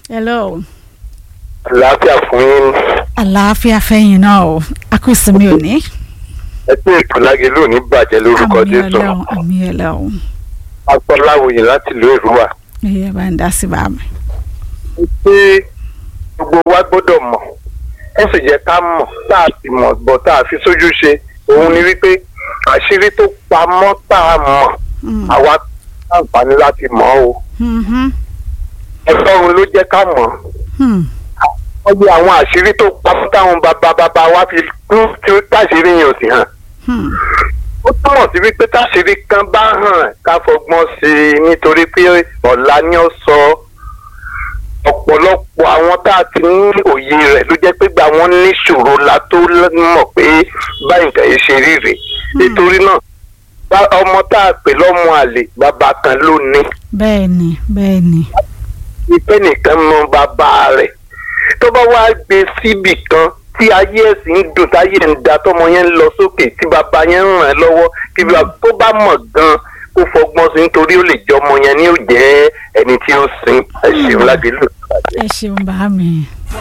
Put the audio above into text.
hello. àlàáfíà fún yín àlàáfíà fẹ́yìn náà o a kò sinmi òní. ẹ tí ètò lágẹlú ò ní bàjẹ́ lórúkọ àmì jésù ọlọ́run àmì ọlọ́run. agbọ́láwòye láti ìlú èrúwà. ẹyẹ bá ń dá sí bá mi. pé gbogbo wa gbọ́dọ̀ mọ̀ ẹ sì jẹ́ ká mọ̀ tá a sì mọ̀ bọ̀ tá a fi sójú ṣe òun ni wípé àṣírí tó pamọ́ tá a mọ̀ Mm. àwa àǹfààní láti mọ̀ ọ́ o Mhm. ẹ̀fọ́run ló jẹ́ ká mọ̀ Hmm. wọ́n gbé àwọn àṣírí tó pamọ́ táwọn bàbá bàbá wa fi kú tí ó táṣírí yẹn ò sì hàn Hmm. ó túmọ̀ sí wípé táṣírí kan bá hàn ká fọgbọ́n sí i nítorí pé ọ̀la ni ó sọ ọ̀pọ̀lọpọ̀ àwọn tá a ti ní òye rẹ̀ ló jẹ́ pé gba wọn níṣòro la tó mọ̀ pé báyìí nǹkan yìí ṣe rí rèé nítorí náà bá- ọmọ tá a pè lọ́mọ àlè bàbá kan ló ní bẹ́ẹ̀ ni bẹ́ẹ̀ ni. ìfẹ́ nìkan mọ bàbá rẹ̀ tó bá wá gbé síbì kan tí ayé ẹ̀sìn ń dùn táyé ń da tọmọ yẹn ń lọ sókè tí bàbá yẹn ń ràn án lọ́wọ́ kí bàbá tó bá mọ̀ gan kó fọgbọ́n sí nítorí ó lè jẹ́ ọmọ yẹn ní ó jẹ́ ẹni tí ó sin ẹ̀sìn lágbèlú. ẹ ṣeun bá mi.